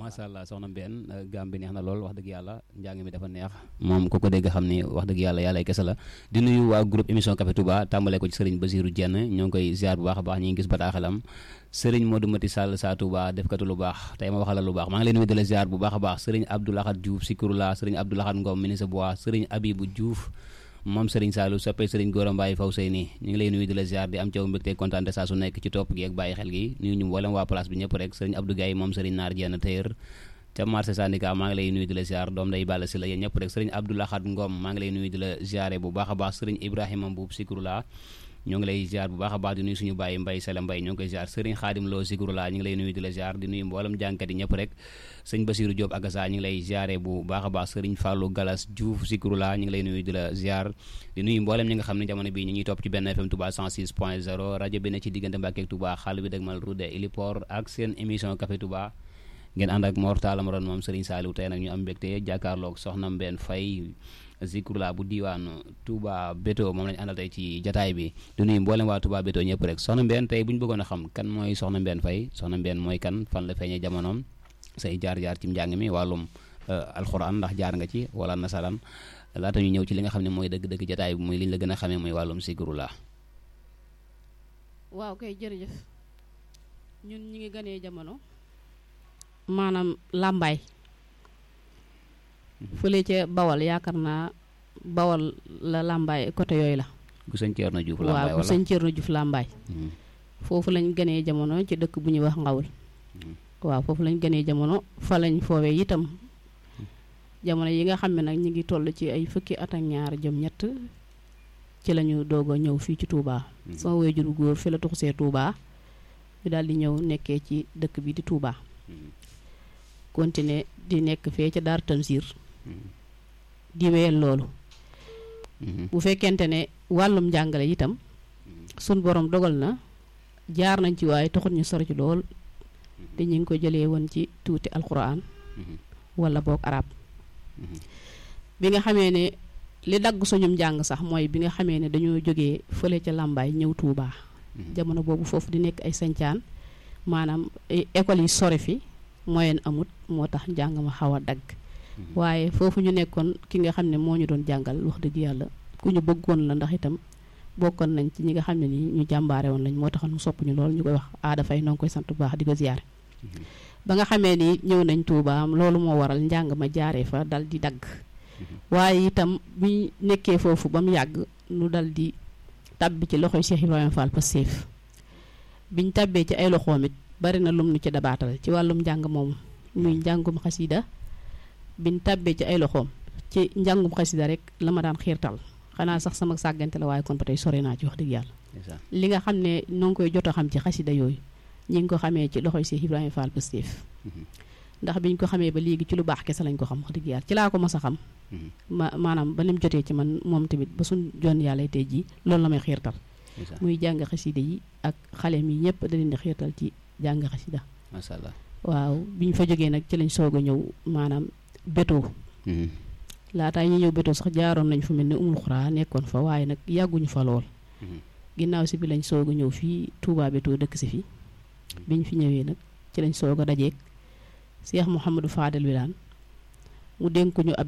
macha allah soxna Mbène gaam bi neex na lool wax dëgg yàlla njàng mi dafa neex moom ku ko dégg xam ni wax dëgg yàlla yàlla ay kese la di nuyu waa groupe émission Café Touba tàmbale ko ci sëriñ Basirou Dieng ñoo ngi koy ziar bu baax a baax ñi ngi gis bataaxalam sëriñ Modou Mati Sall saa Touba defkatu lu baax tey ma waxal la lu baax maa ngi leen nuyu di la ziar bu baax a baax sëriñ Abdoulahat Diouf Sikurula sëriñ Abdoulahat Ngom ministre bois sëriñ Abibou Diouf moom Serigne Saliou soppee Serigne Gora Mbaye faw sey nii ñu ngi lay nuyu di la ziar di am caw mbégte kontaan saa su nekk ci topp gi ak bàyyi xel gi nuyu ñu mboolem waa place bi ñëpp rek Serigne Abdou Gaye moom Serigne Naar Dieng tëyër ca marché syndicat maa ngi lay nuyu di la ziar doom day bàll si la yéen ñëpp rek Serigne Abdou Lahad Ngom maa ngi lay nuyu di la ziare bu baax a baax Serigne Ibrahima Mbuub Sikurula ñoo ngi lay ziar bu baax a baax di nuyu suñu bàyyi mbay sele mbay ñoo ngi koy ziar Serigne Khadim Lo Sikurula ñu ngi lay nuyu di la ziar di nuyu mboolem jàngkat yi ñëpp rek sëñ Basiru Diop Agassa ñu ngi lay ziare bu baax a baax Serigne Fallou Galas Diouf Sikurula ñu ngi lay nuyu di la ziar di nuyu mboolem ñi nga xam ne jamono bii ñu ngi topp ci benn FM Touba 106 point 0 rajo bi ne ci diggante Mbàkke ak Touba xaal bi dëgmal Roudé Iliport ak seen émission Café Touba ngeen ànd ak Mor Talla Maron moom Serigne Saliou tey nag ñu am mbégte jàkkaarloog soxna Mbène Faye Zikrula bu diiwaan Touba Beto moom lañu àndal tey ci jataay bi di nuyu mboolem waa Touba Beto ñëpp rek soxna Mbène tey bu ñu bëggoon a xam kan mooy soxna Mbène Faye soxna Mbène mooy kan fan la feeñee jamonoom say jaar-jaar ci njàng mi wàllum alxuraan ndax jaar nga ci wala nasaraan laata ñu ñëw ci li nga xam ne mooy dëgg-dëgg jataay bi muy li ñu la gën a xamee mooy wàllum Zikrula waaw kay jërëjëf ñun ñi ngi gënee jamono maanaam làmbaay fële ca bawal yaakaar naa bawal la làmbaay côté yooyu la gu sëñ Thierno Diouf waaw làmbaay bu wala sëñ Thierno Diouf làmbaay foofu lañ gënee jamono ci dëkk bu ñuy wax ngawul waaw foofu lañ gënee jamono fa lañ foowee itam jamono yi nga xam ne nag ñi ngi toll ci ay fukki at ak ñaar jëm ñett ci lañu doog a ñëw fii ci Touba sama waajur bu góor fi la tuxusee Touba ñu daal di ñëw nekkee ci dëkk bi di Touba continuer di nekk fee ca Daar Tanzir di wéyal loolu bu fekkente ne wàllum njàngale itam sun borom dogal na jaar nañ ci waaye taxut ñu sori ci lool te ñu ngi ko jëlee woon ci tuuti alquran wala boog arab bi nga xamee ne li dagg suñum njàng sax mooy bi nga xamee ne dañoo jógee fële ca làmbaay ñëw Touba jamono boobu foofu di nekk ay sancaan maanaam école yi sori fi moyen amut moo tax njàng ma xaw a dagg waaye foofu ñu nekkoon ki nga xam ne moo ñu doon jàngal wax dëgg yàlla ku ñu bëggoon la ndax itam bokkoon nañ ci ñi nga xam ne nii ñu jàmbaare woon lañ moo taxoon mu sopp ñu lool ñu koy wax aada fay noo ngi koy sant bu baax di ko ziyaare ba nga xamee ni ñëw nañ Touba loolu moo waral njàng ma jaaree fa dal di dagg waaye itam bi nekkee foofu ba mu yàgg nu dal di tàbbi ci loxoy Cheikh Ibrahima Fall Pastef biñ tàbbee ci ay loxoom it bari na lum nu ci dabaatal ci wàllum njàng moomu muy njàngum xasida biñ tàbbee ci ay loxoom ci njàngum xasida rek la ma daan xiirtal xanaa sax sama sàggante la waaye kon ba tey sori naa ci wax dëgg yàlla li nga xam ne noo ngi koy jot a xam ci xasida yooyu ñi ngi ko xamee ci loxoy Cheikh Ibrahima Fall Pastef ndax biñ ko xamee ba léegi ci lu baax kese lañ ko xam wax dëgg yàlla ci laa ko mos a xam ma maanaam ba nim jotee ci man moom tamit ba suñ jon yàlla tey jii loolu la may xiirtal muy jàng xasida yi ak xale mi ñëpp da leen di xiirtal ci jàng xasida macha allah waaw bi ñu fa jógee nag ci lañ soog a ñëw maanaam bétoo laataa ñu ñëw bétoo sax jaaroon nañ fu mel ne umul xuraa nekkoon fa waaye nag yàgguñu fa lool ginnaaw si bi lañ soog a ñëw fii Touba bétoo dëkk si fi biñ fi ñëwee nag ci lañ soog a dajeeg Cheikh Mouhamadou Fadel Wilane mu dénk ñu ab